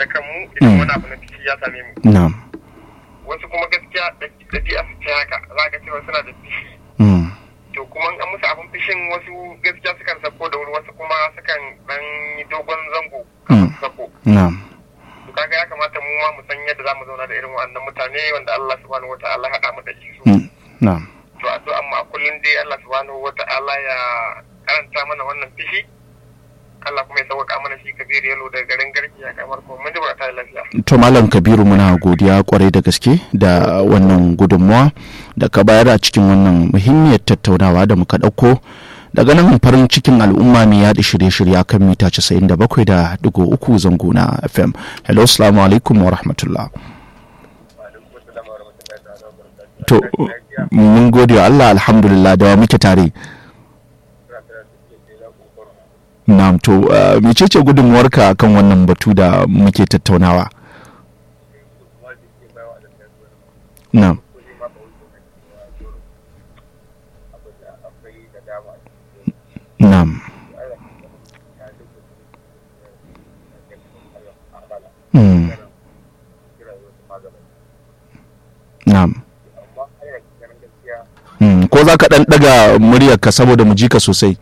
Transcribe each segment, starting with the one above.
da kanmu idan wani abu na fishi ya same mu na'am wasu kuma gaskiya ɗabi'a su ce haka za ka cewa suna da fishi mm, to kuma an musu abin fishin wasu gaskiya sukan sako da wuri wasu kuma sukan dan yi dogon zango kafin su sako na'am to kaga ya kamata mu ma mu san yadda za mu zauna da irin wannan mutane wanda Allah subhanahu wataala ya haɗa mu da su mm, na'am to addu'an mu a kullum dai Allah subhanahu wataala ya karanta mana wannan fishi Allah kuma ya sauka mana shi kabiru yalo daga garin garki ya kamar ko mun ji ba ta lafiya to malam kabiru muna godiya kwarai da gaske da wannan gudunmawa da ka bayar a cikin wannan muhimmiyar tattaunawa da muka ɗauko daga nan farin cikin al'umma mai yaɗa shirye-shirye kan mita 97 da digo uku zango na fm hello assalamu alaikum wa rahmatullah to mun gode wa allah alhamdulillah da wa muke tare na'am to uh, mecece gudunmuwarka kan wannan batu da muke tattaunawa na'am na'am Mm. na'am Mm, ko za ka ɗan ɗaga muryarka saboda mu ji ka sosai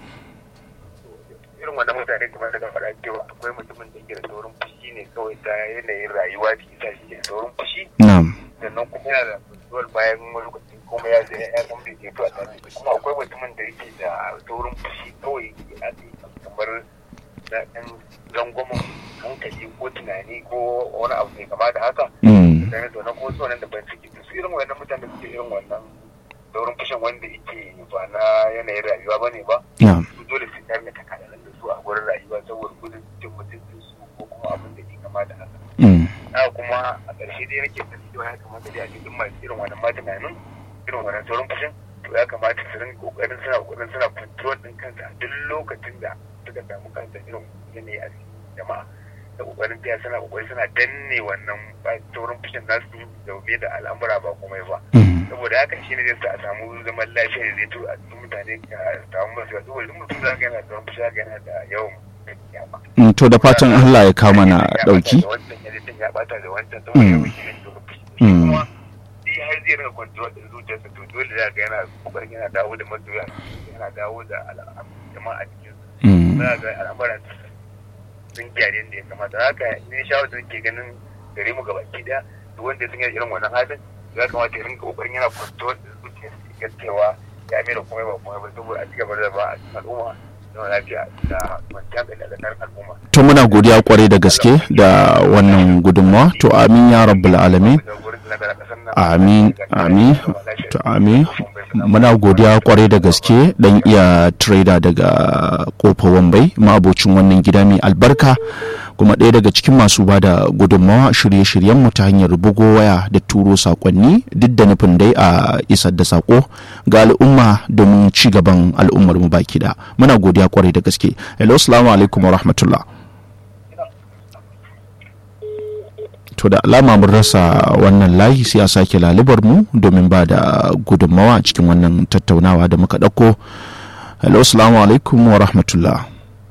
irin wannan mutane kamar daga faɗa cewa akwai mutumin da yake da saurin fushi ne kawai ta yanayin rayuwa da ita shi da saurin fushi na'am sannan kuma yana da control bayan wani lokaci kuma ya zai ya san bai jeto a tare kuma akwai mutumin da yake da saurin fushi kawai a kamar na ɗan rangwamen hankali ko tunani ko wani abu mai kama da haka Mm, sannan to na kuma su wannan da ban ciki su irin wannan mutane suke irin wannan saurin fushin wanda yake ba na yanayin rayuwa ba ne ba na'am su dole su tare da kakalan da su a gurin rayuwa saboda gudun cin mutuncin su ko kuma abin da ke kama da haka Mm, haka kuma a ƙarshe dai nake da cewa ya kamata dai a cikin masu irin wannan ma tunanin irin wannan saurin fushin to ya kamata su rinka kokarin suna kokarin suna control din kansa a duk lokacin da suka samu kansa irin yanayi a cikin jama'a da kokarin tiya suna kokari suna danne wannan ba- saurin fushin nasu da da al'amura ba komai ba mm, saboda haka shi ne zai sa a samu zaman lafiya da zai to a cikin mutane ka samu masu yawa saboda mutum za ka yana da wani fushi haka yana da yawan yamma mm, to da fatan allah ya kama na ɗauki wancan ya zai ya bata da wancan saboda Mm. yawan shi ne to fushi Mm. kuma shi har zai rinka control din zuciyarsa to dole za ga yana kokarin yana dawo da masoya yana dawo da al'am- jama'a cikin Mm, za ga al'amuran sun gyara yadda ya kamata haka ne shawarar da ke ganin gare mu gabaki daya duk wanda sun yi irin wannan halin ya kamata ya rinka kokarin yana control din zuciyarsa ya ga cewa ya mai da komai ba komai ba saboda a cigaba da ba a cikin al'umma da lafiya da kwanciyar da tsakanin al'umma to muna godiya kwarai da gaske da wannan gudunmawa to amin ya rabbul alamin amin amin to amin muna godiya kwarai da gaske dan iya trader daga kofa wambai ma'abocin wannan gida mai albarka kuma ɗaya daga cikin masu ba da gudunmawa shirye-shiryenmu ta hanyar bugo waya da turo sakonni duk da nufin dai a isar da sako ga al'umma domin ci gaban al'ummar mu baki da muna godiya kwarai da gaske hello assalamu alaikum wa rahmatullah to da alama mun rasa wannan layi sai a sake lalibar mu domin ba da gudunmawa a cikin wannan tattaunawa da muka ɗauko hello assalamu alaikum wa rahmatullah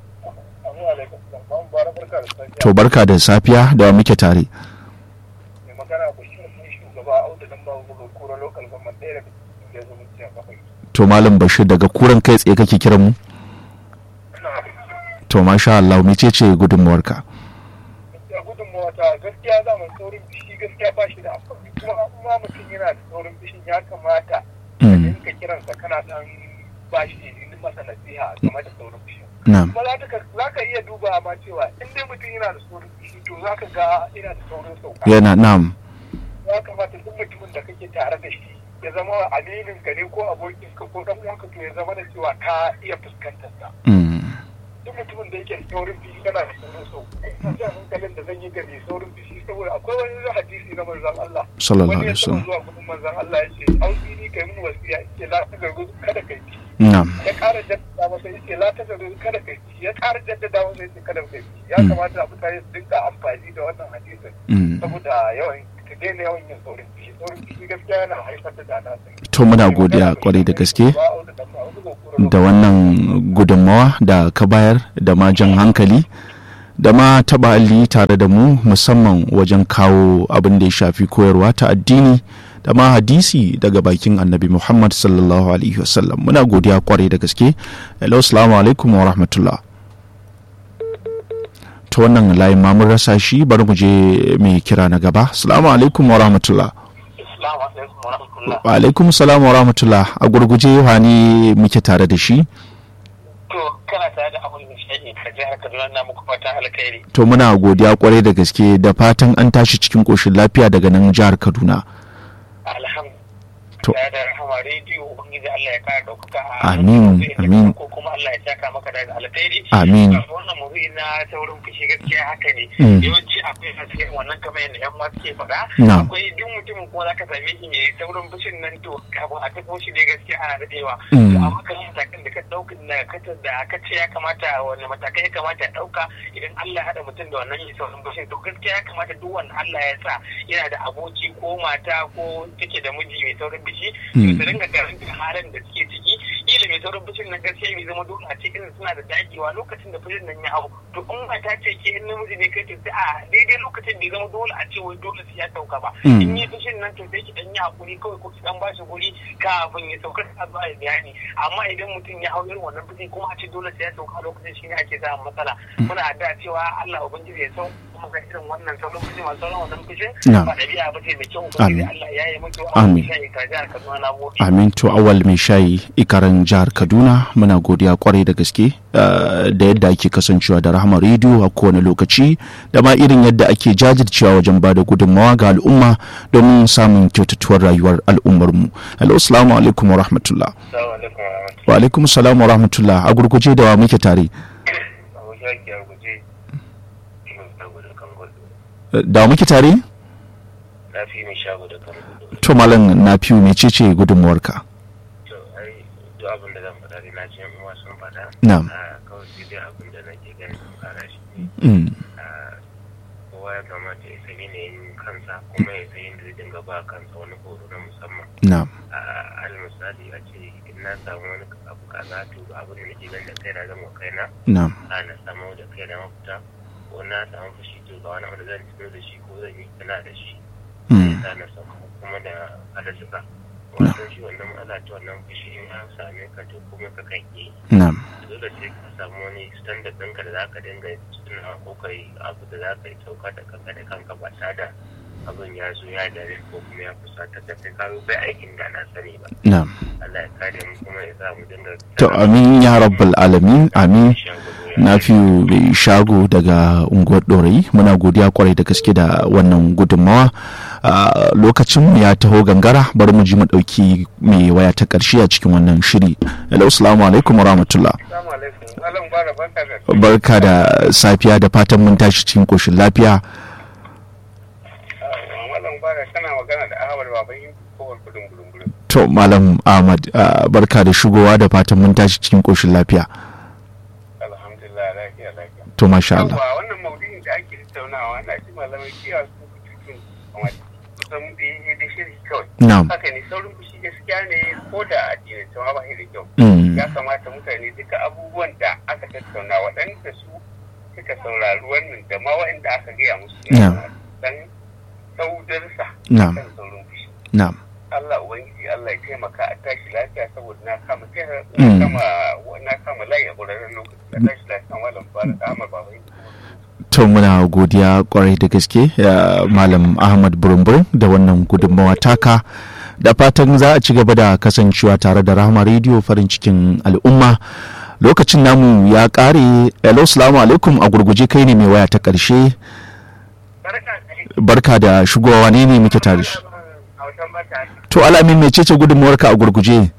to barka da safiya da muke tare to malam bashir daga kuran kai tsaye kake kiran mu to masha Allah mece ce gudunmawarka gudunmawa ta gaskiya za mu saurin bishi gaskiya ba shi da amfani kuma kuma mutum yana da saurin bishin ya kamata Mm, ka kiransa kana dan ba shi masa nasiha game da saurin bishi na'am kuma za ka za ka iya duba ma cewa in dai mutum yana da saurin bishi to za ka ga yana da saurin sauka yana na'am ya kamata duk mutumin da kake tare da shi ya zama aminin ka ne ko abokin ka ko dan uwanka to ya zama da cewa ka iya fuskantar sa Mm, duk mutumin da yake da saurin bishi kana da saurin sauka ina jan hankalin da zan yi ga mai saurin bishi saboda akwai wani hadisi na manzon Allah sallallahu wani ya alaihi taɓa wasallam zuwa gudun manzon Allah ya ce ausini kai mun wasiya ce la ta gargu kada kai ci na'am ya ƙara jaddada masa ya ce la ta gargu kada kai ci ya ƙara jaddada masa ya ce kada kai ci ya Mm. kamata mutane su dinga amfani da wannan hadisin Mm, saboda yawan ka daina yawan yin saurin fishi saurin fishi gaskiya yana haifar da dana sai to muna godiya kwarai da gaske da wannan gudunmawa da ka bayar da ma jan hankali da ma taɓa alli tare da mu musamman wajen kawo abin da ya shafi koyarwa ta addini da ma hadisi daga bakin annabi muhammad sallallahu alaihi wasallam muna godiya kwarai da gaske hello assalamu alaikum wa rahmatullah ta wannan layin ma mun rasa shi bari mu je mai kira na gaba assalamu alaikum wa rahmatullah wa alaikum salam wa rahmatullah a gurguje wani muke tare da shi to kana tare da abun nishadi a jihar kaduna na muku fatan alkhairi to muna godiya kwarai da gaske da fatan an tashi cikin koshin lafiya daga nan jihar kaduna to da rahama rediyo ubangiji Allah ya kara daukaka amin amin ko kuma Allah ya saka maka da alkhairi amin wannan mawuyi na saurin fushi gaskiya haka ne yawanci akwai haske wannan kamar yadda yan masu ke faɗa akwai duk mutumin kuma zaka same shi mai saurin fushin nan to kafin a tafi shi ne gaskiya ana daɗewa to amma kan matakan da ka ɗauka da ka da ka ce ya kamata wani matakai ya kamata ya ɗauka idan Allah ya haɗa mutum da wannan mai saurin fushin to gaskiya ya kamata duk wanda Allah ya sa yana da aboki ko mata ko take da miji mai saurin fushi to su dinga karanta halin da suke ciki kila mai saurin fushin nan gaskiya mai zama dole a cikin suna da dagewa lokacin da fushin nan ya hau to in mata ce ke in namiji ne kai to sai a daidai lokacin da ya zama dole a ce wai dole sai ya sauka ba in yi fushin nan to sai ki dan yi hakuri kawai ko ki dan ba shi guri kafin ya sauka ta zuwa ya bayani amma idan mutum ya hau irin wannan fushin kuma a ce dole sai ya sauka a lokacin shi ne ake samun matsala muna addu'a cewa Allah ubangiji ya sauka kuma ga irin wannan sauran fushin masu sauran wannan fushin ba ɗabi'a ba ce da kyau ubangiji Allah ya yi mutu amin amin to awal mai shayi ikaran jihar kaduna muna godiya kwarai da gaske da yadda ake kasancewa da rahama rediyo a kowane lokaci da ma irin yadda ake jajircewa wajen ba da gudunmawa ga al'umma domin samun kyautatuwar rayuwar al'ummarmu hello assalamu alaikum wa rahmatullah wa alaikum salam wa rahmatullah a gurguje da wa muke tare da muke tare to malam na fiye mecece gudunmuwarka to ai duk abin da zan faɗa dai na ji yan uwa sun faɗa na'am kawai sai dai abin da nake ganin sun fara shi mm ne kowa ya kamata ya san yanayin kansa kuma ya san yadda zai dinga ba kansa wani horo na musamman na'am al misali a ce in na samu wani abu kaza to abin da nake ganin da kaina zan wa kaina na'am a na samu da kaina mafita ko na samu fushi to ga wani abu da zan tuno da shi ko zan yi kana da shi mm na samu kuma da halarsuka wannan shi wannan matsala ta wannan fushi in an same ka to kuma ka kan yi na'am dole sai ka samu wani standard ɗinka da za ka dinga tuna ko kai abu da za ka yi sauka da kanka da kanka ba tare da abin ya zo ya dare ko kuma ya fusata da kai ka bai aikin da na sani ba na'am Allah ya kare mu kuma ya sa mu dinga to amin ya rabbal alamin amin na fiyu mai shago daga unguwar ɗorayi muna godiya kwarai da gaske da wannan gudunmawa a lokacin ya taho gangara bari mu ji mu ɗauki mai waya ta ƙarshe a cikin wannan shiri hello assalamu alaikum wa rahmatullah barka da safiya da fatan mun tashi cikin ƙoshin lafiya to malam ahmad barka da shigowa da fatan mun tashi cikin ƙoshin lafiya to masha Allah. wannan maudu'in da ake tattaunawa na ji malamai kiyaye su cikin kusan da yi da shiri kawai. Na'am. Haka ne saurin fushi gaskiya ne ko da addinin cewa ba da kyau. Mm. Ya kamata mutane duka abubuwan da aka tattauna waɗanda su suka saurari wannan da ma waɗanda aka gaya musu. Na'am. Dan saudarsa. Na'am. Kan saurin fushi. Na'am. Allah Ubangiji Allah ya taimaka a tashi lafiya saboda na kama kira Mm. na kama na kama layi a ƙwararren lokaci na tashi lafiya malam fara da Ahmad Baba To muna godiya kwarai da gaske ya Malam Ahmad Burumbur da wannan gudunmawa taka da fatan za a ci gaba da kasancewa tare da Rahama Radio farin cikin al'umma. Lokacin namu ya kare, hello salamu alaikum a gurguje kai ne mai waya ta ƙarshe. Barka da shigowa ne ne muke tare shi. To alamin mecece gudunmawarka a gurguje?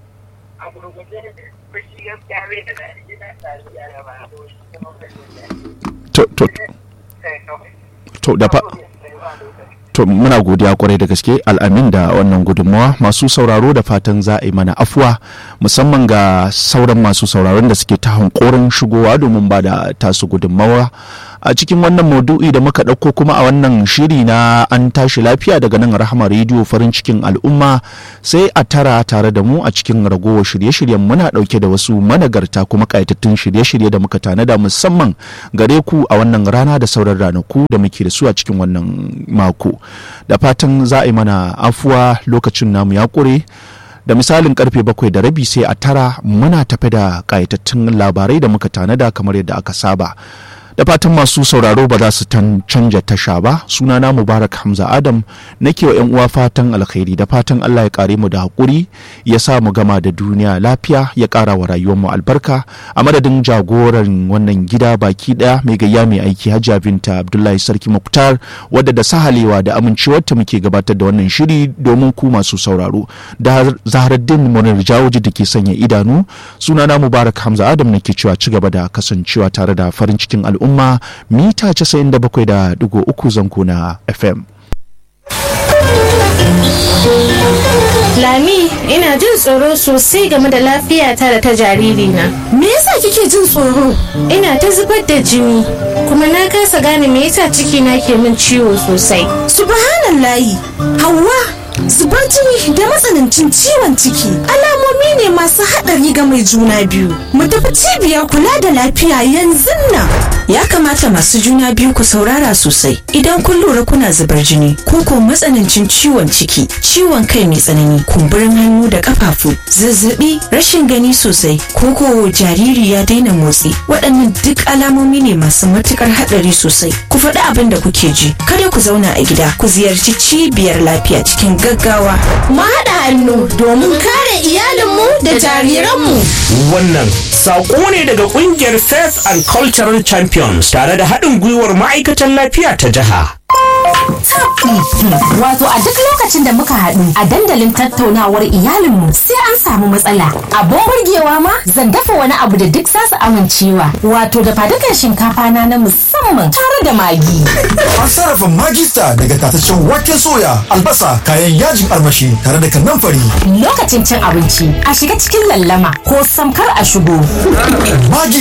To, to, to da fa to muna godiya kwarai da gaske al'amin da wannan gudunmawa masu sauraro da fatan za a yi mana afuwa musamman ga sauran masu sauraron da suke ta hankorin shigowa domin ba da tasu gudunmawa a cikin wannan maudu'i da muka ɗauko kuma a wannan shiri na an tashi lafiya daga nan rahama rediyo farin cikin al'umma sai a tara tare da mu a cikin ragowar shirye-shiryen muna ɗauke da wasu managarta kuma ƙayatattun shirye-shirye da muka tanada musamman gare ku a wannan rana da sauran ranaku da muke da su a cikin wannan mako da fatan za a yi mana afuwa lokacin namu ya ƙure da misalin karfe bakwai da rabi sai a tara muna tafe da ƙayatattun labarai da muka tanada kamar yadda aka saba da fatan masu sauraro ba za su canja tasha ba sunana mubarak hamza adam nake wa yan uwa fatan alkhairi da fatan allah ya kare mu da haƙuri ya sa mu gama da duniya lafiya ya ƙara wa rayuwar mu albarka a madadin jagoran wannan gida baki ɗaya mai gayya mai aiki hajja binta abdullahi sarki muktar wadda da sahalewa da amincewarta muke gabatar da wannan shiri domin ku masu sauraro da zaharaddin munir jawoji da ke sanya idanu sunana mubarak hamza adam nake cewa ci gaba da kasancewa tare da farin cikin al'umma al'umma mita 97.3 zango na FM. Lami, ina jin tsoro sosai game da lafiyata da ta jaririna. Me yasa kike jin tsoro? Ina ta zubar da jini, kuma na kasa gane me yasa cikina ke min ciwo sosai. Subhanallahi, Hauwa, zubar jini da matsanancin ciwon ciki alamomi ne masu haɗari ga mai juna biyu mu tafi cibiyar kula da lafiya yanzu nan ya kamata masu juna biyu ku saurara sosai idan kun lura kuna zubar jini ko ko matsanancin ciwon ciki ciwon kai mai tsanani kumburin hannu da kafafu zazzabi rashin gani sosai ko ko jariri ya daina motsi waɗannan duk alamomi ne masu matukar haɗari sosai ku faɗi abin da kuke ji kada ku zauna a gida ku ziyarci cibiyar lafiya cikin gaggawa. Mu haɗa hannu domin kare iyalinmu da jariranmu. Wannan saƙo ne daga ƙungiyar Faith and Cultural Champions tare da haɗin gwiwar ma'aikatan lafiya ta jiha. Wato a duk lokacin da muka haɗu a dandalin tattaunawar iyalinmu sai an samu matsala. Abun burgewa ma zan dafa wani abu da duk za su amincewa. Wato da fadukan shinkafa na na musamman tare da magi. An sarrafa magista daga tataccen waken soya, albasa, kayan yajin armashi tare da kanamfari. Lokacin cin abinci a shiga cikin lallama ko samkar a shigo. Magi